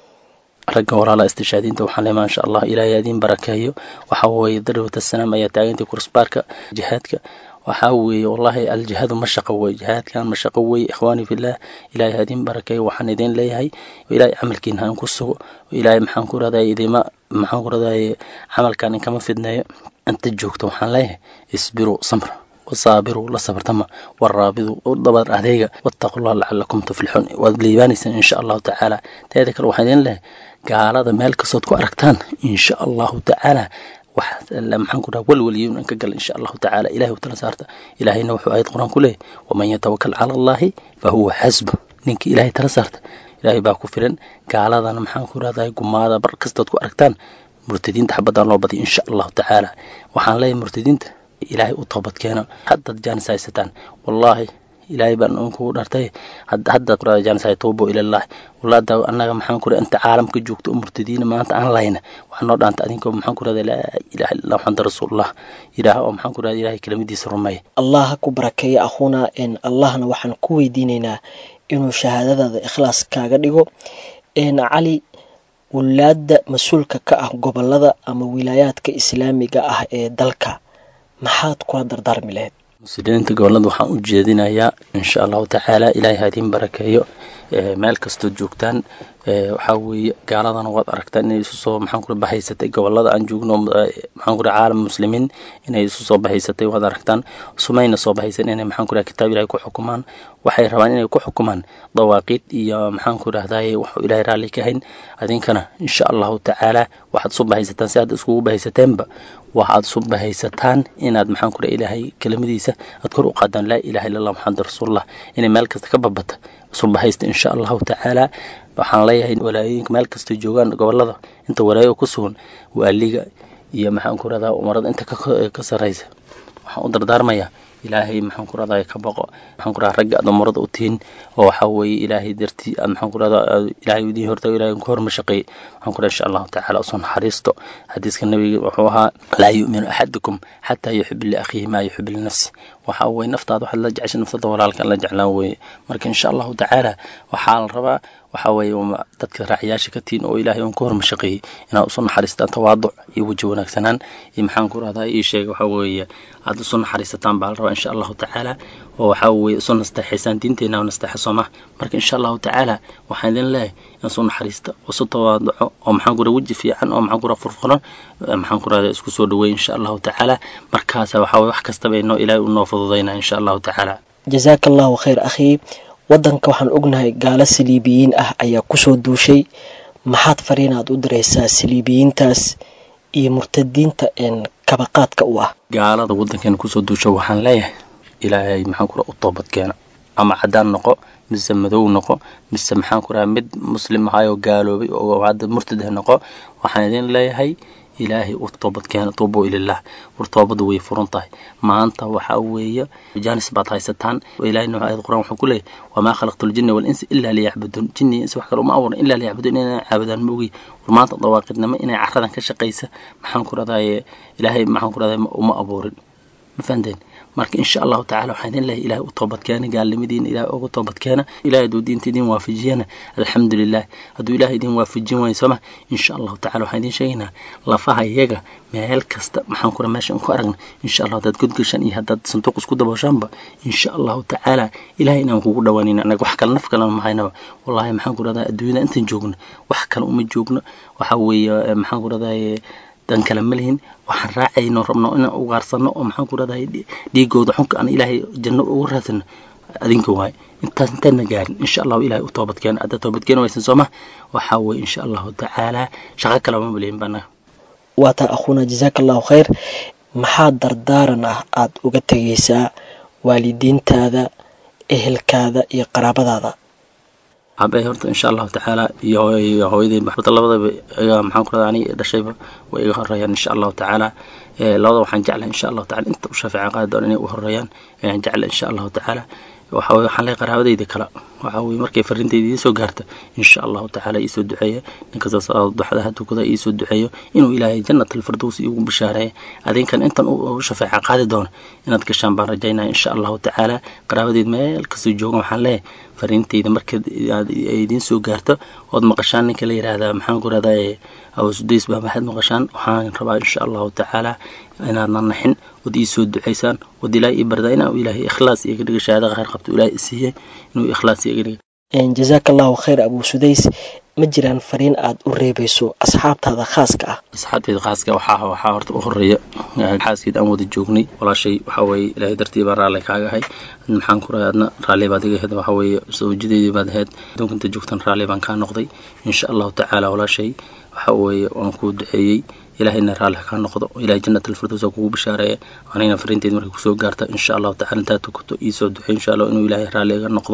ragga walaala istishaadiinta waxaan leemaa insha allah ilaahay adiin barakeeyo waxaa weeye darwata salaam ayaa taagantay kursbaarka jihaadka waxaa weeye wallahi aljihaadu mashaqo wey jihaadkan mashaqo wey ikhwaani fillah ilaahay hadiin barakeeyo waxaan idin leeyahay ilaahay camalkiina han ku sugo ilaahay maxaan ku raday idima maxaan ku raday camalkan inkama fidneeyo inta joogto waxaan leeyahay isbiru samra wasaabiruu la sabartama waraabidu u dabar adeega wattaqullah lacalakum tuflixuun waad liibaanaysaan insha allahu tacaala teeda kale waxaan idin lehay gaalada meel kastood ku aragtaan insha allahu tacaala maxaan ku dhaha walwaliyo inaan ka gala insha allahu tacaala ilahay u tala saarta ilaahayna wuxuu aayad qur-aan ku leeyahy waman yatawakal cala allahi fa huwa xasbu ninkii ilaahay tala saarta ilaahay baa ku filan gaaladana maxaan ku rahdahay gumaada bar kastood ku aragtaan murtadiinta xabadaan loo badiyo insha allahu tacaala waxaan leeyahay murtadiinta ilaahay u toobad keeno haddaad jaanis haysataan wallaahi ilaahay baan unkugu dhartay haddaad qurada jaanis hay tuubo ilallahi wallada annaga maxaan ku inta caalamka joogto oo murtadiina maanta aan lahayna waxaa noo dhaanta adinkoo maxaan ku rahda laa ilaha illa maxamad rasuulullah yidhaah oo maxaan ku rahda ilahay kelimadiisa rumeeya allah ha ku barakeeya akhuuna allahna waxaan ku weydiinaynaa inuu shahaadadaada ikhlaas kaaga dhigo cali wulaadda mas-uulka ka ah gobolada ama wilaayaadka islaamiga ah ee dalka maxaad kula dardaarmi lahayd muslimiinta gobolada waxaan u jeedinayaa insha allahu tacaala ilaahay ha idiin barakeeyo meel kastood joogtaan waxaa weeye gaaladana waad aragtaan inay isu soo maxaan kula bahaysatay gobolada aan joogno maxaan kula caalam muslimiin inay isu soo bahaysatay waad aragtaan sumayna soo bahaysan inay maxaan kula kitaab ilahay ku xukumaan waxay rabaan inay ku xukumaan dawaaqiid iyo maxaan ku rahdaye waxuu ilaahay raalli ka hayn adinkana insha allahu tacaala waxaad isu bahaysataan si aad iskugu bahaysateenba waxaad isu bahaysataan inaad maxaan kula ilaahay kelimadiisa aad kor u qaadaan laa ilaha illa allah maxamed rasuulullah inay meel kasta ka babata isu bahaysta insha allahu tacaala waxaan leeyahay walaayooyinka meel kastay joogaan gobolada inta walaayo ku sugan waaliga iyo maxaan ku rahdaa umarada inta ka sarraysa waxaan u dardaarmayaa ilaahay maxaan ku rahdaa ka baqo maxaan ku rahdaa ragga aad umarada u tihiin oo waxaa weeye ilaahay dartii aad maxaan ku rahdaa ilaahay idiin hortago ilaahay ku horma shaqeeyey waxaan ku rahdaa insha allahu tacaala usoo naxariisto xadiiska nabiga wuxuu ahaa laa yu'minu axadukum xataa yuxib liakhiihi maa yuxib linafsi waxaa weeye naftaada waxaad la jeceshay naftada walaalkan la jeclaan weeye marka insha allahu tacaala waxaa la rabaa waxaa weeye dadka raacyaasha ka tihiin oo ilaahay uun ku horma shaqeeyey inaad usu naxariistaan tawaaduc iyo weji wanaagsanaan iyo maxaan ku rahdaa ii sheega waxaa weeye aad usu naxariisataan baa la rabaa insha allahu tacaala oo waxaa weeye isu nasteexaysaan diinteenna nasteexa sooma marka insha allahu tacaala waxaan idin leeyahay in isu naxariista isu tawaaduco oo maxaan ku raha weji fiican oo maxaan ku raha furfuran maxaan ku rahdaa isku soo dhaweey insha allahu tacaala markaasa waxaa weye wax kastaba inoo ilaahay unoo fududaynaa insha allahu tacaala jazaaka allahu khayr akhii waddanka waxaan ognahay gaalo saliibiyiin ah ayaa kusoo duushay maxaad fariinaad u diraysaa saliibiyiintaas iyo murtadiinta kabaqaadka u ah gaalada waddankeena kusoo duusha waxaan leeyahay ilaahay maxaan ku raha u toobad keena ama caddaan noqo mise madow noqo mise maxaan ku raha mid muslim ahayoo gaaloobay oo hadda murtad ah noqo waxaan idin leeyahay ilaahay u toobad keena tuubo ilalah war toobadu way furan tahay maanta waxaa weeye jaanis baad haysataan ilahayna aayad quraan wuxuu ku leeyahy wamaa khalaqtu ljinna walinsa ilaa liyacbuduun jinni insi wax kale uma abuuran ilaa liyacbuduun inay caabudaan ma ogi war maanta dawaaqidnimo inay caradan ka shaqaysa maxaan ku rahdaye ilaahay maxaan ku rahdaye uma abuurin ma fahanteen marka insha allahu tacala waxaan idin lehay ilahay u toobadkeena gaalnimadiina ilahay uga toobadkeena ilahay hadduu diinta idin waafajiyana alxamdulilah hadduu ilahay idin waafajin waayo sooma insha allahu tacala waxaan idin sheegaynaa lafaha iyaga meel kasta maxaan kura meesha ku aragna insha allah haddaad godgashaan iyo haddaad sanduuq isku dabooshaanba insha allahu tacaala ilahay inaan kugu dhawaanayna anaga wax kale naf kalena ma haynaba wallahi maxaan ku rahdaa adduunyada intaan joogno wax kale uma joogno waxa weeye maxaan ku rahdaye dan kale ma lihin waxaan raacayno rabno inaan ugaarsano oo maxaan ku rahdahay dhiigooda xunka aan ilaahay janno ugu raadsano adinka waaye intaas intaadna gaarin insha allahu ilahay u toobadkeena hadda toobadkeena waysan sooma waxaa weye insha allahu tacaala shaqo kale ma malihin banaga waa taa akhuuna jazaaka allahu khayr maxaa dardaaran ah aada uga tegaysaa waalidiintaada ehelkaada iyo qaraabadaada abe horta insha allahu tacaala iyo hooyadey horta labadaba iga maxaan ku rahdaa aniga dhashayba way iga horeeyaan insha allahu tacaala labada waxaan jeclahay insha allahu tacala inta u shafeeca qaadi doona inay u horeeyaan ayaan jeclay insha allahu tacaala waxa weye waxaan leeyahay qaraabadayda kale waxa weye markay farintayda iisoo gaarta insha allahu tacaala iisoo duceeya ninkastaas duxdaha tukada iisoo duceeyo inuu ilaahay jannat alfirdows iigu bishaareeya adinkan intan u shafeeca qaadi doona inaad gashaan baan rajaynaya insha allahu tacaala qaraabadayda meel kastoo joogan waxaan leeyahay fariintayda markaad ay idiin soo gaarto ood maqashaan ninka la yidhaahdaa maxaan ku rahdaa awasudays baa maxaad maqashaan waxaan rabaa insha allahu tacaala inaadna naxin ood ii soo ducaysaan ood ilaahay ii bardaa inaa ilaahay ikhlaas iga dhiga shahaada khayr qabto ilaahay i siiyey inuu ikhlaas iga dhiga jazaaka allahu khayr abu sudays ma jiraan fariin aad u reebayso asxaabtaada khaaska ah asxaabteeda khaaska waxaa waxaa horta u horeeya xaaskeed aan wada joognay walaashay waxaa weeye ilaahay dartii baa raalli kaaga ahay maxaan ku rahay adna raalli baad iga ahayd waxaa weeye sawjadeedii baad ahayd adduunka inta joogtan raalli baan kaa noqday insha allahu tacaala walaashay waxaa weeye waan kuu duceeyey ilaahayna raalli kaa noqdo ilahay jannat alfirdows kugu bishaareeya anigana fariinteed markay kusoo gaarta insha allahu tacala intaa tukato iisoo ducey insha allah inuu ilaahay raalli iga noqdo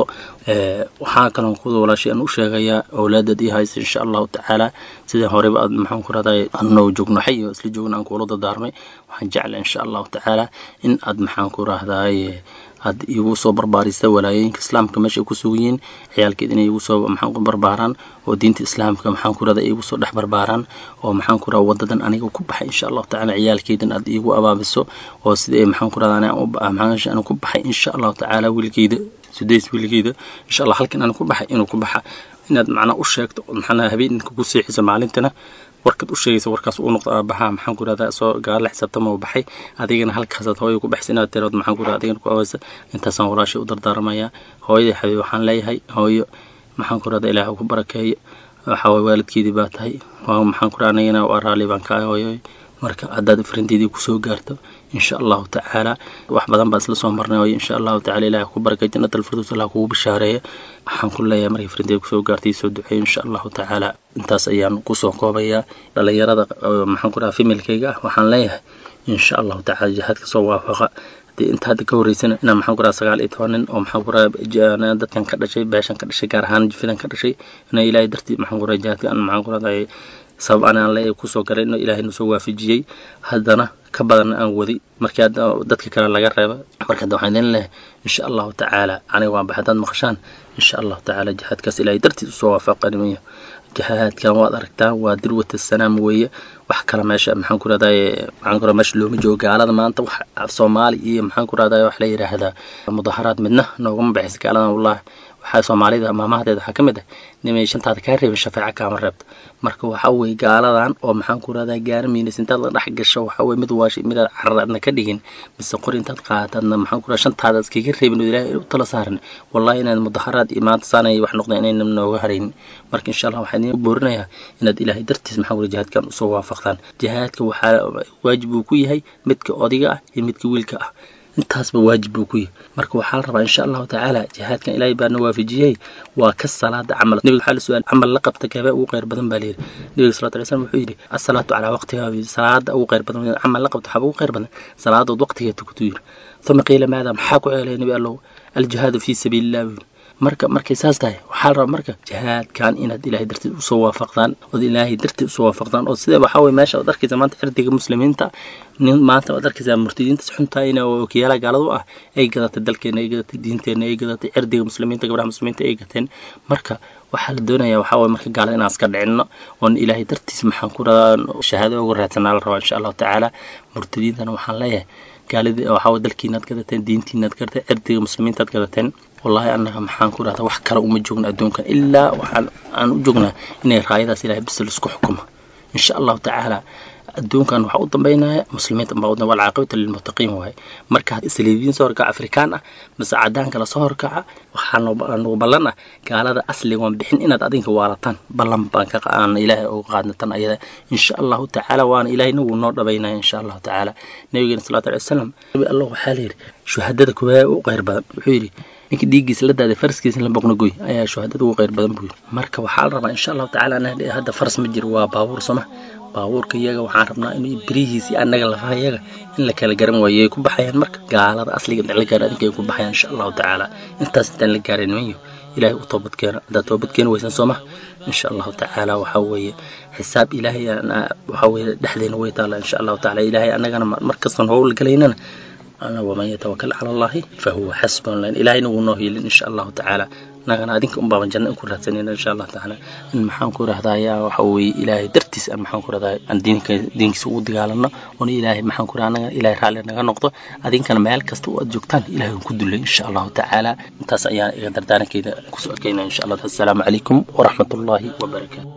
waxaa kaloo kuda walaashay aan u sheegayaa awlaadad ii haysa insha allahu tacaala sidai horeba aad maxaan ku raday anoo joogno xay oo isla joogno aan kuula dardaarmay waxaan jecla insha allahu tacaala in aad maxaan ku rahdaay aad igu soo barbaarista walaayooyinka islaamka meesha ay ku sugan yihiin ciyaalkeed inay igu soo maxaan ku barbaaraan oo diinta islaamka maxaan ku rahda igu soo dhex barbaaraan oo maxaan ku rahda wadadan aniga ku baxay insha allahu tacaala ciyaalkeedan aad igu abaabiso oo sida maxaan ku rahda maxaan ku baxay insha allahu tacaala wiilkeyda sudays wiilkeyda insha allah halkan aan ku baxay inuu ku baxa inaad macnaa u sheegto maxaa habeenka ku seexiso maalintana warkaad u sheegaysa warkaas uu noqdo aabaha maxaan ku rahdaa soo gaala xisaabtama u baxay adigana halkaasaad hooya ku baxsa inaad tirood maxaan ku rahda adigana ku awaysa intaasaan walaashay u dardaarmayaa hooyadii xabiib waxaan leeyahay hooyo maxaan ku rahdaa ilaah ku barakeeyo waxaa waye waalidkeedii baa tahay waa maxaan ku rahda anigana waa raalli baan kaa hooyoy marka haddaad farinteedii kusoo gaarto insha allahu tacaala wax badan baa isla soo marnay oo insha allahu tacala ilaah ku barakay jannat alfirdows allah kugu bishaareeya waxaan ku leeyahay markay farinteeda kusoo gaartay soo duceeyo insha allahu tacaala intaas ayaan kusoo koobayaa dhalinyarada maxaan ku dhaha femilkayga ah waxaan leeyahay insha allahu tacala jihaadka soo waafaqa dee inta hadda ka horreysana inaan maxaan ku raha sagaal iyo toban nin oo maxaan ku raha dadkan ka dhashay beeshan ka dhashay gaar ahaan jifidan ka dhashay ina ilaahay dartii maxaan ku raha jihaadka aan maxaan ku rahday sabab anaan le kusoo galay inuu ilaahay nusoo waafajiyey haddana ka badan aan wadi markii hadda dadka kale laga reeba marka hadda waxaan idin lehay insha allahu tacaala aniga waan baxay haddaad maqashaan insha allahu tacaala jihaadkaas ilaahay dartiis usoo waafaqanimayo jihaadkan waad aragtaan waa dirwata sanaam weeye wax kale meesha maxaan ku rahdaye maxaan ku rahda meesha looma joogo gaalada maanta wax soomaali iyo maxaan ku rahdaye wax la yidhaahdaa mudaharaad midna noogama baxaysa gaaladan wallahi waxaa soomaalida maamahadeeda waxaa ka mid ah nimay shantaada kaa reebin shafeeca kaama reebto marka waxaa weeye gaaladan oo maxaan ku rahdaa gaaramiinas intaad la dhex gasho waxaa weye mid waashi midaad carar aadna ka dhigin mise qori intaad qaatadna maxaan ku rahda shantaada iskaga reebin oo ilaahay u tala saaran wallahi inaad mudaharaad iyo maanta saanay wax noqdeen inayna nooga haraynin marka insha allah waxaan idin boorinayaa inaad ilaahay dartiis maxaan ku rahda jihaadkan usoo waafaqtaan jihaadka waxaa waajib uu ku yahay midka odiga ah iyo midka wiilka ah intaasba waajib buu ku yahay marka waxaa la rabaa insha allahu tacaala jihaadkan ilaahay baana waafajiyey waa ka salaada camal nebiga waxaa la su-aal camal la qabta keebee ugu khayr badan baa layidhi nebiga salatu alay slam wuxuu yidhi asalaatu calaa waqtiha salaada ugu khayr badan camal la qabta waxaaba ugu khayr badan salaadood waqtigeed tukatuu yidhi uma qiila maada maxaa ku ceelaya nebi allow aljihaadu fii sabiili illah buu yidhi marka markay saas tahay waxaa la rabaa marka jihaadkan inaad ilaahay dartiid usoo waafaqdaan ood ilaahay dartiid usoo waafaqdaan oo sida waxaa weye meesha ad arkaysa maanta cirdiga muslimiinta nin maanta waad arkaysaa murtidiintas xuntaayna oo wakiyaalaha gaaladu ah ay gadatay dalkeena ay gadatay diinteena ay gadatay cirdiga muslimiinta gabdhaha muslimiinta ay gateen marka waxaa la doonayaa waxaa waye marka gaalada inaan iska dhicinno oon ilaahay dartiis maxaan ku radaa shahaado uga raadsanaa la rabaa insha allahu tacaala murtidiintana waxaan leeyahay gaaladii waxaa dalkiinaad gadateen diintiinaad gadateen cirdiga muslimiintaad gadateen wallahi annaga maxaan ku rahdaa wax kale uma joogna adduunkan ilaa waxaan aan u joognaa inay raayadaas ilahay bis laisku xukumo insha allahu tacaala adduunkan waxaa u dambaynaya muslimiinta baa u dambay alcaaqibata lilmuttaqiin waaye marka saliibiyiin soo horkaca afrikaan ah mise cadaanka lasoo horkaca waxaa nagu ballan ah gaalada asligoon bixin inaad adinka waalataan ballan baan ka aan ilaahay uga qaadna tan ayada insha allahu tacaala waana ilaahayna wuu noo dhabaynaya insha allahu tacaala nabigeena salawatu alai wasalam nabi allah waxaa la yidhi shuhadada kuwaa u qayr badan wuxuu yidhi ninka dhiiggiisa la daaday faraskiisa la boqnagoy ayaa shuhadada ugu qayr badan buu yidhi marka waxaa la rabaa insha allahu tacaala hadda faras ma jiro waa baabuur soma baabuurka iyaga waxaan rabnaa in birihiisi annaga lafaha iyaga in la kala garan waayo ay ku baxayaan marka gaalada asliga intaan la gaarin adinka ay ku baxayaan insha allahu tacaala intaas intaan la gaarin nimanyo ilaahay u toobadkeena haddaad toobadkeeni weysaan soo maha insha allahu tacaala waxaa weeye xisaab ilaahay waxaa weeye dhexdeena way taalla insha allahu tacaala ilaahay annagana mar kastan howl galaynana أنا ومن يتوكل على الله فهو حسبه لأن إلهي نو نوهي إن شاء الله تعالى نغنا أدينك أم بابا جنة أكون رهتنين إن شاء الله تعالى إن محان كو رهدايا وحوي إلهي درتيس أن محان كو رهدايا أن دينك دينك سوء دقالنا وأن إلهي محان كو رهدايا إلهي رالي نغا نقطة أدينك أنا ميال كستو أدجوكتان إلهي كدو إن شاء الله تعالى انتاس أيان إغدر دانا كيدا كسو أكينا إن شاء الله السلام عليكم ورحمة الله وبركاته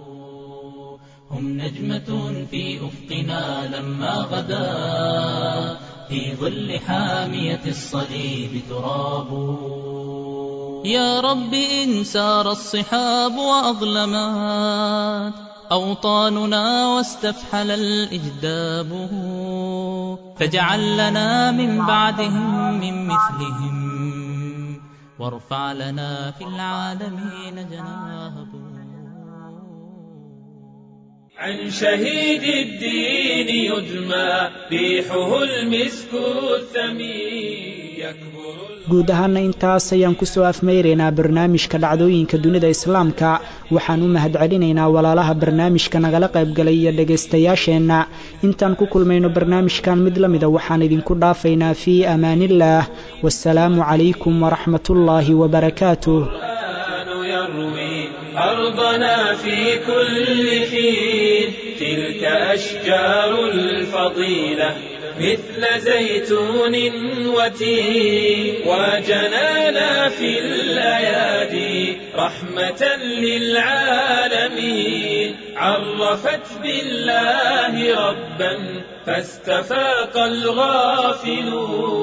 هم نجمة في أفقنا لما غدا في ظل حامية الصليب تراب يا رب إن سار الصحاب وأظلمات أوطاننا واستفحل الإجداب فاجعل لنا من بعدهم من مثلهم وارفع لنا في العالمين جناهه عن شهيد الدين يدمى ريحه المسك الثمين يكبر guud ahaana intaas ayaan kusoo afmeyraynaa barnaamijka dhacdooyinka dunida islaamka waxaan u mahadcelinaynaa walaalaha barnaamijka nagala qaybgalay iyo dhegaystayaasheenna intaan ku kulmayno barnaamijkan mid la mida waxaan idinku dhaafaynaa fii amaaniillaah wasalaamu calaykum waraxmatullaahi wabarakaatuh أرضنا في كل حين تلك أشجار الفضيلة مثل زيتون وتين وجنانا في الأيادي رحمة للعالمين عرفت بالله ربا فاستفاق الغافلون